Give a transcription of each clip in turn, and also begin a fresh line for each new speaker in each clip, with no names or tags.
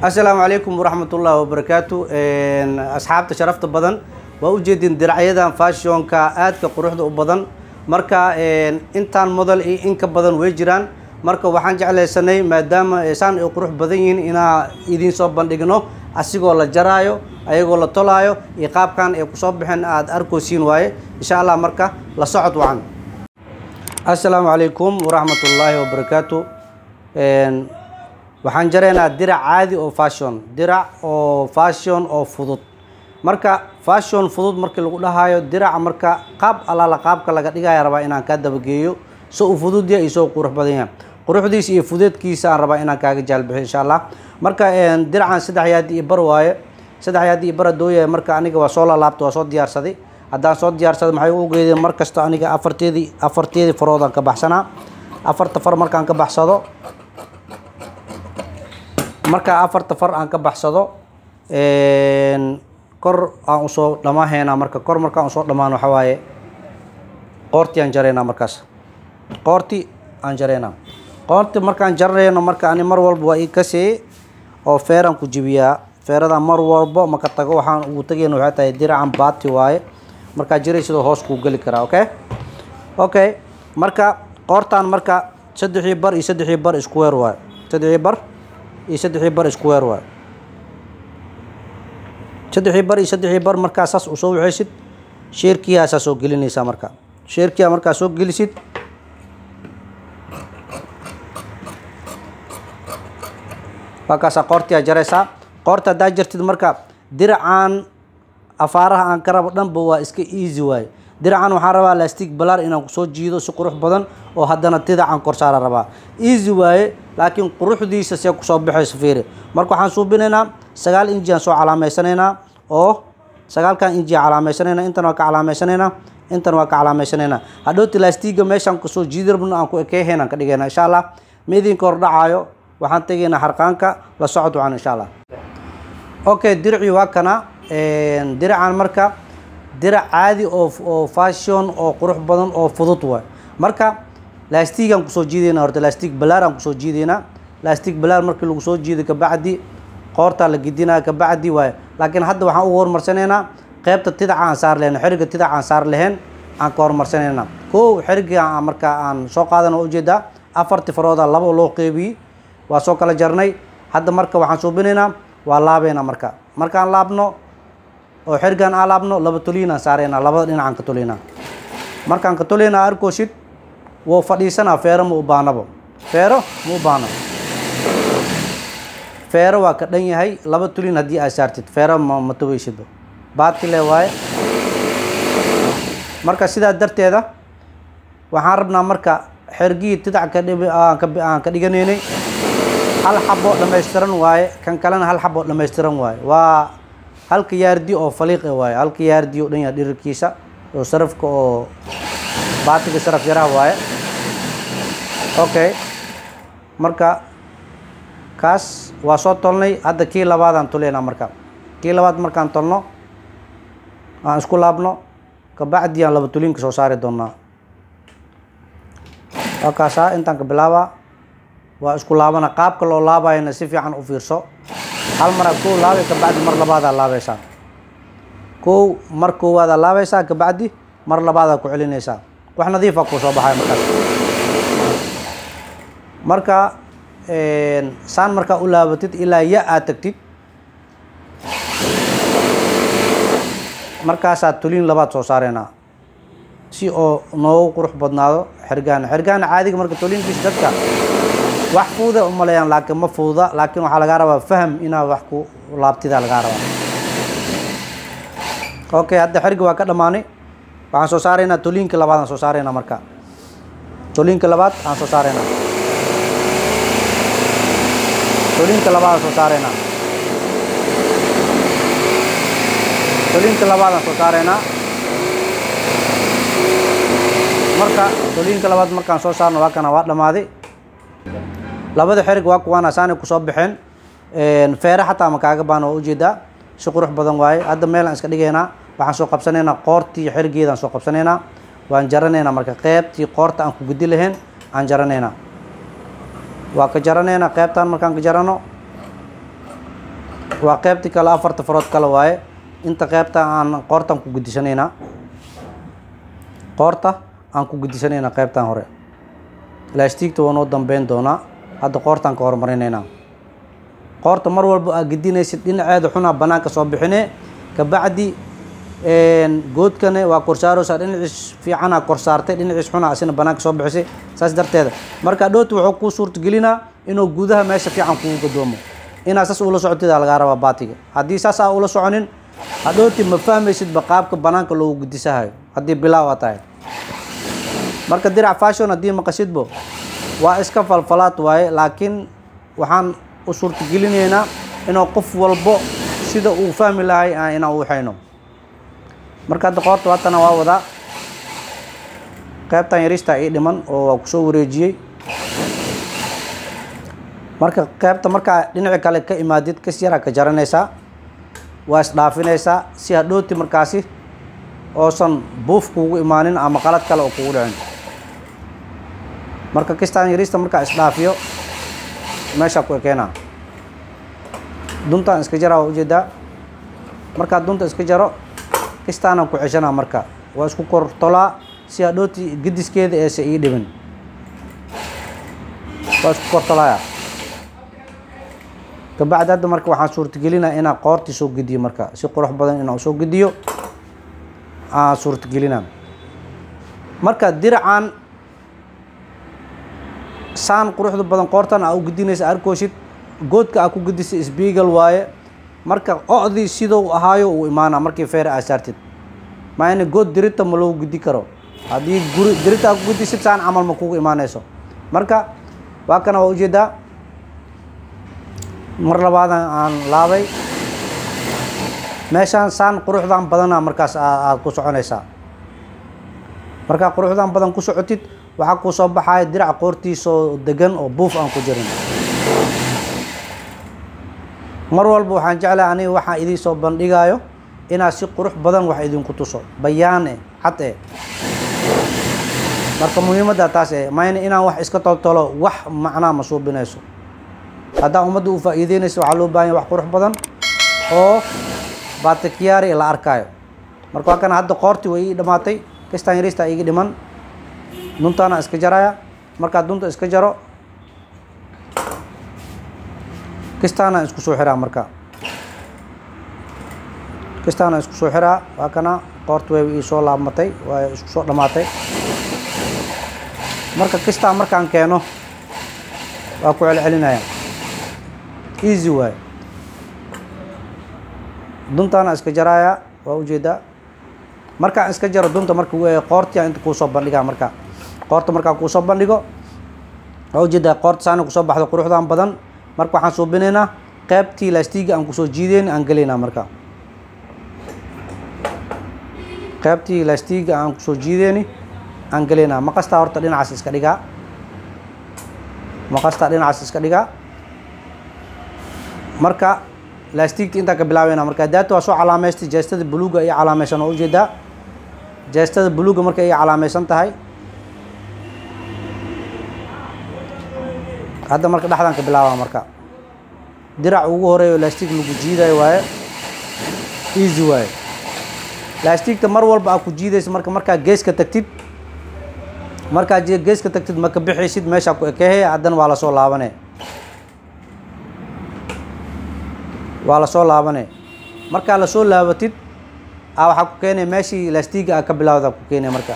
asalaamu calaykum waraxmat ullaahi wabarakaatu asxaabta sharafta badan waa ujeedin diracyadan fashionka aadka quruxda u badan marka intaan model iyo in ka badan way jiraan marka waxaan jeclaysanay maadaama saan ay qurux badan yihiin inaa idiin soo bandhigno asigoo la jaraayo ayagoo la tolaayo iyo qaabkan ay kusoo baxeen aada arkoosiin waaye insha allah marka la socod wacan assalaamu calaykum waraxmat ullaahi wabarakaatu waxaan jaraynaa dirac caadi oo fashion dirac oo fashion oo fudud marka fashion fudud markii lagu dhahayo diraca marka qaab alaala qaabka laga dhigaya rabaa inaan kaa dabageeyo so uu fudud yahay iyo soo qurux badan yahay quruxdiisa iyo fudeedkiisa aan rabaa inaan kaaga jaalbixiyo insha allah marka diracan saddex yaadi iyo bar waaye saddex yaadi iyo bar hadduu yahay marka aniga waa soo laalaabta waa soo diyaarsaday haddaan soo diyaarsaday maxay u geedeen mar kasta aniga afarteedii afarteedii faroodaan ka baxsanaa afarta far markaan ka baxsado markaa afarta far aan ka baxsado kor aan usoo dhamaahaynaa marka kor markaan usoo dhamaan waxa waaye qoortii aan jaraynaa markaas qoorti aan jaraynaa qoorti markaan jarayno marka ani mar walba waa ii kasee oo feeraan ku jibiyaa feeradan mar walbo maka tago waxaan ugu tagayna waxay tahay diracan baati waaye markaa jiray sidoo hoos kuu geli karaa okay okay marka qoortaan marka saddexii bar iyo saddexii bar isku weer waaye saddexii bar iyo saddexii bar isku weer waayo saddexii bar iyo saddexii bar markaa saas u soo waxaysid sheerkiyaasaa soo gelinaysaa marka sheerkiyaa markaa soo gelisid markaasaa qoortiyaa jaraysaa qoorta haddaa jartid marka diracaan afaaraha aan ka rabo dhanba waa iska easy waaye diracan waxaan rabaa lastig balaar inaan kusoo jiido si qurux badan oo haddana didacan korsaara rabaa easy waaye laakiin quruxdiisa see kusoo baxayso fiiri marka waxaan suubinaynaa sagaal inji aan soo calaameysanaynaa oo sagaalkan inji aan calaameysanaynaa intan waa ka calaameysanaynaa intan waa ka calaameysanaynaa hadhowti lastiga meeshaan kusoo jiidi rabno aan ku ekeehayn aan ka dhigaynaa insha allah midinka hor dhacaayo waxaan tegaynaa harqaanka la socod wacan insha allah okay diricii waa kana diracan marka dirac caadi oo oo fashion oo qurux badan oo fudud waay marka lastigaan kusoo jiidaynaa horta lastig balaar aan kusoo jiidaynaa lastig balaar markii lagu soo jiido kabacdi qoortaa la gedinaya kabacdi waaye laakiin hadda waxaan ugu horumarsanaynaa qeybta tidaca aan saar lahayn xeriga tidaca aan saar lahayn aan ka horumarsanaynaa kow xeriga marka aan soo qaadan oo ujeedaa afarti farooda laba loo qeybiyey waa soo kala jarnay hadda marka waxaan suubinaynaa waa laabaynaa marka markaan laabno oo xerigaan aan laabno laba toliinaan saaraynaa labada dhinacaan ka toliynaa markaan ka toliynaa arkoosid wou fadhiisanaa feero ma u baanabo feero ma u baano feero waa ka dhan yahay laba tulin haddii aad saartid feero ma ma togeysidba baadkile waaye marka sidaa darteeda waxaan rabnaa marka xergihii tidac ka dhib aan ka aan ka dhiganaynay hal xaboo dhammaystiran waaye kan kalena hal xaboo dhammaystiran waaye waa halka yaardi oo faliiqe waaye halka yaardi oo dhan yahay dhirirkiisa oo sarafka oo baatiga saraf yaraha waaye okay marka kaas waa soo tolnay hadda kii labaadaan tolaynaa marka kii labaad markaan tolno aan isku laabno kabacdi aan laba tuliinka soo saari doonaa waa kaasaa intaan ka bilaabaa waa isku laabana qaabka loo laabayana si fiican u fiirso hal maraa kow laabay kabacdi mar labaadaa laabaysaa kow mar koowaadaa laabaysaa kabacdi mar labaadaa ku celinaysaa wax nadiifa kuu soo baxaya markaas marka saan markaa u laabatid ilaa ya aad tagtid markaasaa tuliin labaad soo saareynaa si oo noogu qurux badnaado xergaana xergaana caadiga marka tuliinkiisa dadka wax fuuda umaleeyaan laakiin ma fuuda laakiin waxaa lagaa rabaa faham inaad wax ku laabtidaa lagaa rabaa okay hadda xerga waa ka dhammaanay waxaan soo saaraynaa tuliinka labaad aan soo saaraynaa marka tuliinka labaad aan soo saaraynaa tuliinka labaad aan soo saaraynaa tuliinka labaad aan soo saaraynaa marka tuliinka labaad markaan soo saarno waa kana waa dhammaaday labada xerig waa kuwaana saanay kusoo baxeen feere xataa ma kaaga baan oo ujeedaa si qurux badan waaye hadda meelaan iska dhigaynaa waxaan soo qabsanaynaa qoortii xerigeedaan soo qabsanaynaa waan jaranaynaa marka qeybtii qoorta aan ku gudi lahayn aan jaranaynaa waa ka jaranaynaa qeybtaan markaan ka jarano waa qeybtii kale afarta farood kale waaye inta qeybta aan qoortaan ku gudisanaynaa qoorta aan ku gudisanaynaa qeybtan hore laastigta waa noo dambeyn doonaa hadda qoortaan ka hormarinaynaa qoorta mar walba aad gedinaysid dhinaceeda xunaa banaanka soo bixine kabacdi goodkane waa korsaaroosaa dhinaciis fiicanaa korsaartay dhinaciis xunaa asina banaanka soo bixisay saas darteeda marka dhooti wuxuu kuu suurtagelinaa inuu gudaha meesha fiican kugu gadoomo inaad saas ula socotida lagaa rabaa baatiga haddii saas aa ula soconin hadhooti ma fahmaysidba qaabka banaanka loogu gudisahayo haddii bilaaw aa tahay marka dirac fashon haddii maqashidbo waa iska falfalaad waaye laakiin waxaan u suurtagelinaynaa inuu qof walbo sida uu fahmi lahay inaan u waxayno marka hadda qoorta waatana waa wadaa qaybtan yarista ii dhiman oo waa kusoo wareejiyey marka qaybta markaa dhinaci kale ka imaadid kas yaraa ka jaranaysaa waa isdhaafinaysaa si hadhooti markaasi oosan buuf kuugu imaanin ama qalad kale oo kugu dhicin marka kistaan yarista markaa isdhaafiyo meeshaa ku ekeenaa duntaan iska jaraa waa ujeedaa markaa dunta iska jaro kistaanaan ku ceshanaa marka waa isku kortolaa si hadhooti gediskeeda eese ii dhibin waa isku kortolaaya kabacdi hadda marka waxaan suurtagelinaa inaan qoortii soo gediyo marka si qurux badan inaan soo gediyo aan suurtagelinaa marka diracan saan quruxda badan qoortan aa u gedinaysa arkooshid goodka aa ku gedisa sbiigal waaye marka ocdii sidou ahaayo uu imaanaa markii feer aa saartid maa ina good dirita ma loo gudi karo haddii guri dirita aa ku gedisid saan camal ma kugu imaanayso marka waa kana waa ujeedaa mar labaadan aan laabay meeshaan saan quruxdan badana markaas aad ku soconaysaa markaa quruxdan badan ku socotid waxaa kuu soo baxaya dirac qoortiisoo degan oo buuf aan ku jirin mar walba waxaan jeclahay aniga waxaan idiin soo bandhigaayo inaad si qurux badan wax idinku tuso bayaan eh cad eh marka muhiimadda taas eh mayna inaan wax iska toltolo wax macnaa ma suubinayso haddaa ummadda u faa'iideynaysa waxaa loo baahanya wax qurux badan oo baatikiyaari la arkaayo marka waa kana hadda qoortii way ii dhammaatay kistaan yarista iga dhiman duntaana iska jaraya markaa dunta iska jaro kistaana isku soo xiraa marka kistaana isku soo xiraa waa kana qoorta way ii soo laabmatay waa isku soo dhammaatay marka kistaa markaan keeno waa ku celcelinaya easy waaye duntaana iska jaraya waa ujeedaa markaan iska jaro dunta marka qoortia inta kuusoo bandhigaa marka qoorta markaa kuusoo bandhigo waa ujeedaa qoorta saana kusoo baxdo quruxdan badan marka waxaan suubinaynaa qeybtii laastiga aan kusoo jiideyn aan gelaynaa marka qeybtii laastiga aan kusoo jiideyni aan gelaynaa maqastaa horta dhinacaas iska dhigaa maqastaa dhinacaas iska dhigaa marka laastigta intaan ka bilaabeyna marka daata waa soo calaameystay jeestada buluuga iyo calaameysan oo ujeedaa jeestada buluuga marka ay calaameysan tahay hadda marka dhexdaan ka bilaabaa marka dirac ugu horeeyo laastig lagu jiidayo waaye easy waaye laastigta mar walba aad ku jiidaysa marka markaa geeska tagtid markaa geeska tagtid maka bixaysid meeshaa ku ekehe haddana waa lasoo laabane waa lasoo laabane markaa lasoo laabatid a waxaa ku keenaya meeshii laastiga a ka bilaawda ku keenaya marka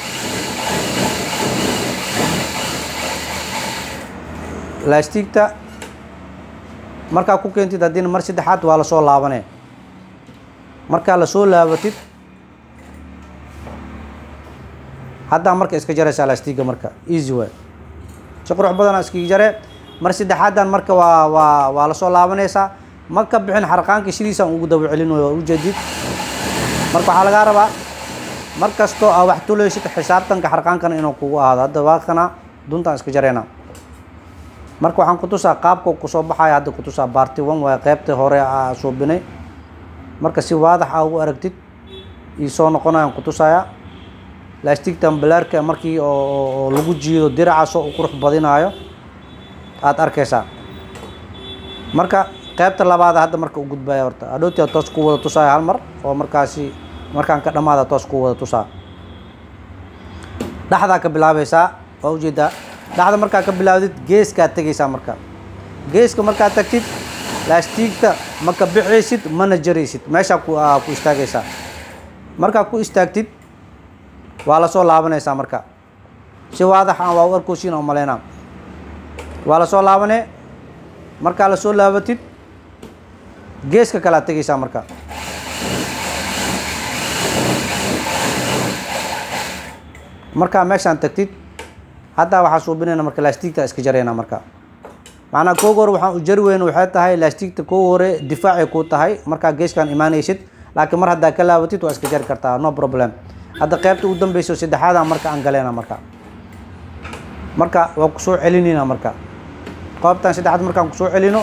laastigta markaa ku keentid haddina mar saddexaad waa lasoo laabane markaa lasoo laabatid haddaa marka iska jaraysaa laastiga marka easy way si qurux badana iskaga jare mar saddexaadan marka waa waa waa lasoo laabanaysaa ma ka bixin xarqaankii sidiisaan ugu daba celinayo waa ujeedid marka waxaa lagaa rabaa mar kastoo aa wax tulaysid xisaabtanka xarqaankana inuu kugu ahaado hadda waa kana duntaan iska jarayna marka waxaan kutusaa qaabka kusoo baxaya hadda kutusaa baarti one waa qeybta hore aa suubinay marka si waadax aa ugu aragtid ii soo noqonayaan kutusaya laastigtan balaarka markii oo lagu jiido diracaasoo u qurux badinaayo aada arkaysaa marka qaybta labaad hadda marka u gudbaya horta hadhowti toos ku wada tusaayo hal mar oo markaasi markaan ka dhammaada toos ku wada tusaa dhexdaa ka bilaabaysaa waa ujeedaa dhexda markaa ka bilaawdid geeskaa tegaysaa marka geeska markaa tagtid laastiigta ma ka bixaysid mana jaraysid meeshaa ku aa ku istaagaysaa markaa ku istaagtid waa lasoo laabanaysaa marka si waadax aan waa u arkoosiin oo malaynaa waa lasoo laabanee markaa lasoo laabatid geeska kalea tegaysaa marka markaa meeshaan tagtid haddaa waxaa suubinayna marka laastigta iska jarayna marka macnaa kooga hore waxaan u jari weyne waxay tahay laastigta kooga hore difaacay kuu tahay markaa geeskaan imaanaysid laakiin mar haddaa ka laabatid waa iska jari kartaa no problem hadda qaybta ugu dambeyso saddexaada marka aan galeyna marka marka waa kusoo celinayna marka qoobtan saddexaad markaan kusoo celino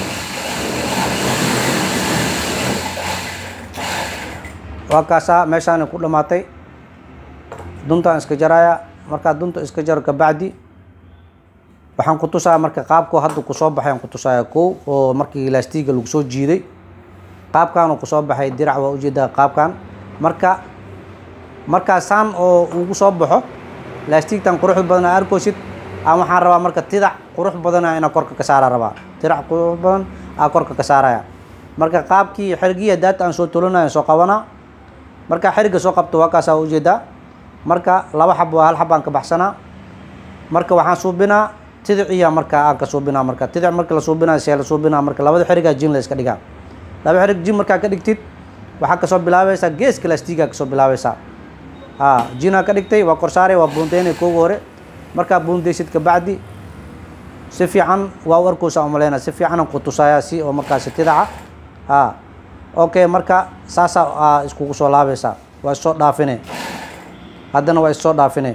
waa kaasaa meeshaana ku dhamaatay duntaan iska jaraya markaa dunta iska jaro kabacdi waxaan ku tusaa marka qaabkoo hadda kusoo baxay aan ku tusaya kow oo markii laastiga lagu soo jiiday qaabkan uu kusoo baxay dirac waa ujeedaa qaabkan marka markaa saan oo ugu soo baxo laastigtan quruxda badan aa arkoosid aan waxaan rabaa marka tidac qurux badana inaa korka ka saara rabaa tidac qurux badan aa korka ka saaraya marka qaabkii xergiya daata aan soo tolanayo soo qabanaa markaa xeriga soo qabto waa kaasaa ujeedaa marka laba xab waa hal xab aan ka baxsanaa marka waxaan suubinaa tidiciya marka aan ka suubinaa marka tidic marka la suubinaa see la suubinaa marka labada xerigaa jin la iska dhigaa laba xerig jin markaa ka dhigtid waxaa kasoo bilaabaysaa geeska laastigaa kasoo bilaabaysaa ha jinaa ka dhigtay waa korsaare waa buundeynay kooga hore markaa buundeysid kabacdi si fiican waa u arkoosa umaleyna si fiicanan ku tusaaya si oo markaasi tidaca ha okay marka saasaa aa iskugu soo laabaysaa waa issoo dhaafine haddana waa issoo dhaafine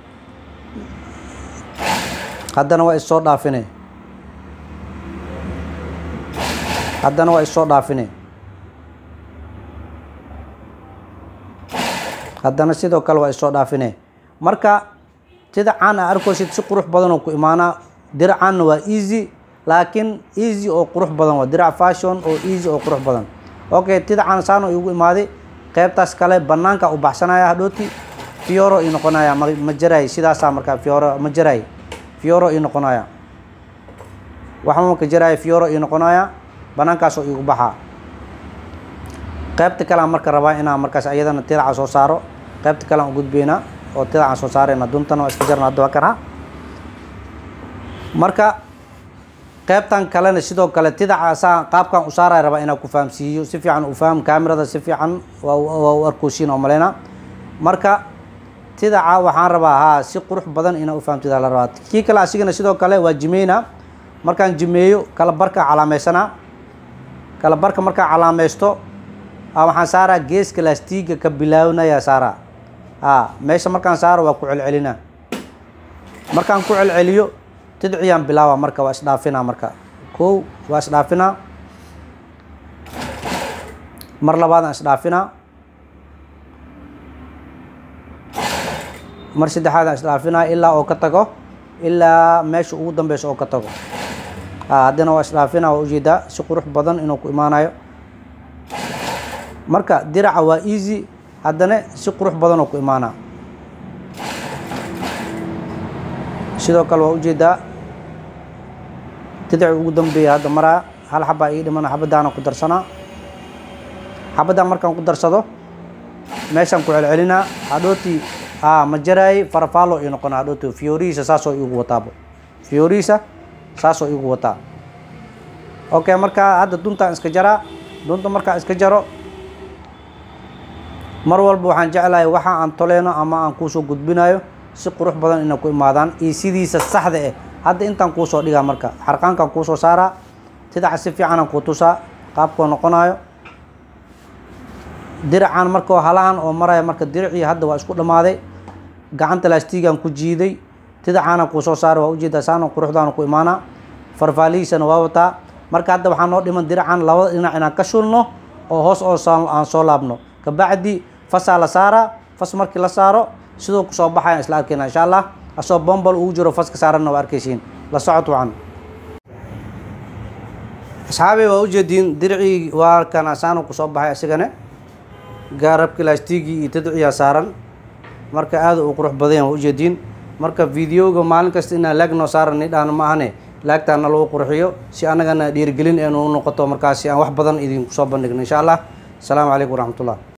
haddana waa issoo dhaafine haddana waa issoo dhaafine haddana sidoo kale waa issoo dhaafine marka tidacaan aa arkoosid si qurux badan oo ku imaanaa diracaanna waa easy laakiin easy oo qurux badan waa dirac fashion oo easy oo qurux badan okay tidacaan saano igu imaaday qaybtaas kale banaanka u baxsanaya hadhooti fioro ii noqonaya ma ma jaray sidaasaa markaa fioro ma jaray fioro ii noqonaya waxba marka jaraya fioro ii noqonaya banaankaasoo igu baxaa qaybta kale aan marka rabaa inaan markaas ayadana tidaca soo saaro qaybta kale aan u gudbeynaa oo tidacaan soo saarayna duntana waa iska jarna hadda waa karaa marka qaybtan kalena sidoo kale tidaca saa qaabkan u saaraya rabaa inaan ku fahamsiiyo si fiican u faham kaamirada si fiican waa waa u arkoosiin oo maleyna marka tidaca waxaan rabaa haa si qurux badan inaa u fahamtida la rabaa kii kale asigana sidoo kale waa jimeynaa markaan jimeeyo kala barka calaamaysanaa kala barka markaan calaamaysto waxaan saaraa geeska laastiga ka bilaawnaya saaraa a meesha markaan saaro waa ku celcelinaa markaan ku celceliyo tidciyaan bilaaba marka waa isdhaafinaa marka kow waa isdhaafinaa mar labaadaan isdhaafinaa mar saddexaadaan isdhaafinaa ilaa oo ka tago ilaa meesha ugu dambeysa oo ka tago haddana waa isdhaafinaa waa ujeedaa si qurux badan inuu ku imaanayo marka diraca waa easy haddana si qurux badan oo ku imaanaa sidoo kale waa ujeedaa tidaci ugu dambeeya hadda maraa hal xabaa ii dhimana xabadaana ku darsanaa xabadaan markaan ku darsado meeshaan ku celcelinaa hadhootii a ma jaraayey farafaalo ii noqona hadhooti fiyoorihiisa saasoo iigu wataabo fiyoorihiisa saasoo iigu wataa okay markaa hadda duntaan iska jaraa dunta markaan iska jaro mar walba waxaan jeclahay waxa aan toleyno ama aan kuusoo gudbinayo si qurux badan inay ku imaadaan iyo sidiisa saxda eh hadda intaan kuusoo dhigaa marka xarqaankaan kuusoo saaraa tidaca si fiicanaan kuu tusaa qaabkoo noqonayo diracaan markao halahan oo maraya marka diricii hadda waa isku dhammaaday gacanta laastigaan ku jiiday tidacaana kuusoo saara waa ujeedaa saano quruxdaana ku imaanaa farfaalihiisana waa wataa marka hadda waxaa noo dhiman diracan labada dhinac inaan ka shulno oo hoos oo aan soo laabno kabacdi fasaa la saaraa fas markii la saaro sidoo kusoo baxayaan isla arkeyna insha allah asoo bombal ugu jiro faska saaranna waa arkeysiin la socod wacan asxaabey waa ujeediin dircii waa kan asaanu kusoo baxay isigane gaarabki laastigii iyo tadciyaa saaran marka aada uu qurux badan waa ujeediin marka videoga maalin kasta inaan laag noo saaran nidhaahno ma ahane laagtaana lagu qurxiyo si annagana dhiirigelin eenu u noqoto markaasi aan wax badan idinku soo bandhigno insha allah asalaamu calaykum waraxmatullah